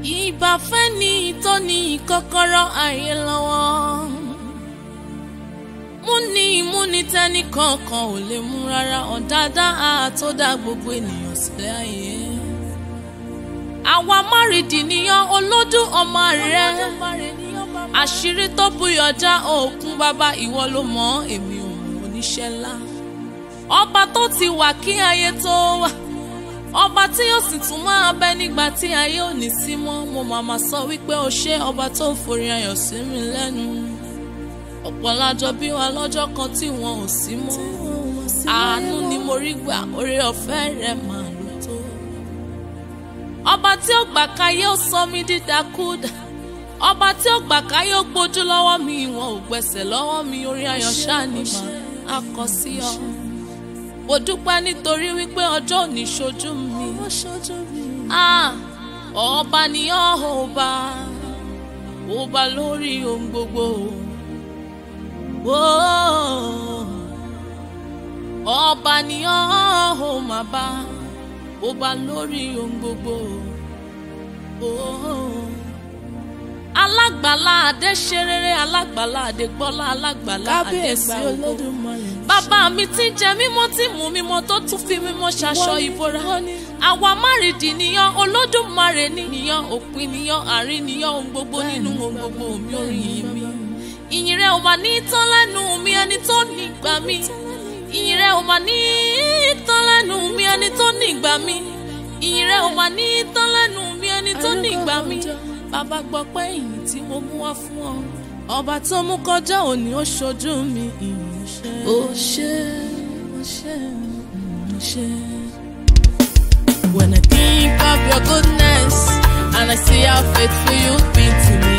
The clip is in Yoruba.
ìbáfẹ́ ni tó ní kọ́kọ́rọ́ ayé lọ́wọ́ múni múni tẹ́ni kankan ò lè mú rárá ọ̀dádá tó dá gbogbo ènìyàn sílẹ̀ ayé àwa márìdì níyàn olódù ọmọ rẹ àṣírí tó búyọjá òkun bàbá ìwọ ló mọ èmi ò mọ oníṣẹ́ ńlá ọba tó ti wà kí ayé tó wà ọba tí yóò sì tún máa bẹ nígbà tí ayé ò ní sí mọ́ mo màmá sọ wípé o ṣé ọba tó ń forí ayọ̀ sí mi lẹ́nu ọ̀pọ̀ lájọ bí wa lọ́jọ́ kan tí wọn ò sí mọ́ àánú ni mo rí gbà oore ọ̀fẹ́ rẹ̀ máa lò tó ọba tí ó gbà káyé ó sọ mí dídákúdà ọba tí ó gbà káyé ó gbójú lọ́wọ́ mi wọn ò gbẹ̀sẹ̀ lọ́wọ́ mi orí ayọ̀ ṣáà ni màá kọ sí ọ mo dúpẹ́ nítorí wípé ọjọ́ òní ṣojú mi. Ah, ọba ni ọ́ ọba ọba lórí ohun gbogbo. Oh, ọba ni ọ́ ò máa bá ọba lórí ohun gbogbo. Oh, alágbàlá adé ṣe rere alágbàlá adé gbọ́lá alágbàlá adé sí olódùmarè. bàbá mi ti ń jẹ mímọ́ tí mú mímọ́ tó tún fi mímọ́ ṣaṣọ ìbora. àwa márìdì níyàn olódùmarè ní níyàn òpin níyàn àárín níyàn ohun gbogbo nínú ohun gbogbo mi orin yìí mi. ìyìn rẹ̀ ò mà ní tán lẹ́nu mi ẹni tó ní ìgbà mi. ìyìn rẹ̀ ò mà ní tán lẹ́nu mi ẹni tó ní ìgbà mi. ìyìn rẹ̀ ò mà ní tán lẹ́nu mi ẹni tó ní ìgbà mi bàbá gbọ́ pé ìyìn tí mo mú wá fún ọ ọba tó mú kọjá òní ó ṣojú mi ìyìn ṣe ó ṣe ó ṣe ó ṣe. When I think of your goodness and I see how faithful you've been to me.